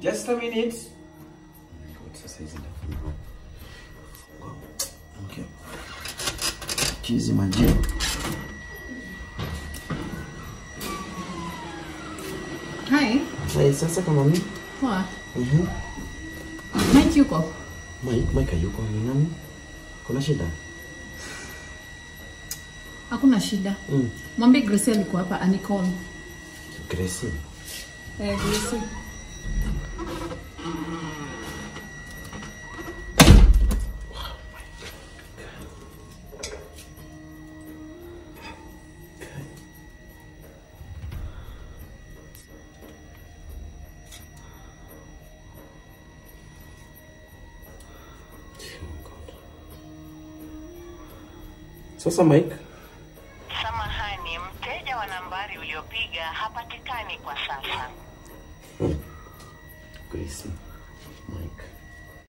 Just a minute. God, sasa hizi ndafungua. Okay. Chizi majini. Hi. Hai, sasa kama mimi. Poa. Mhm. Mike yuko? Mike, Mike yuko ni nani? Kuna shida? Hakuna shida. Mm. Mwambie Grace alikuwa hapa anicall. Gracie. Eh, Grace. Sasa Mike, Samahani, mteja wa nambari uliopiga hapatikani kwa sasa. Gracie. Mike.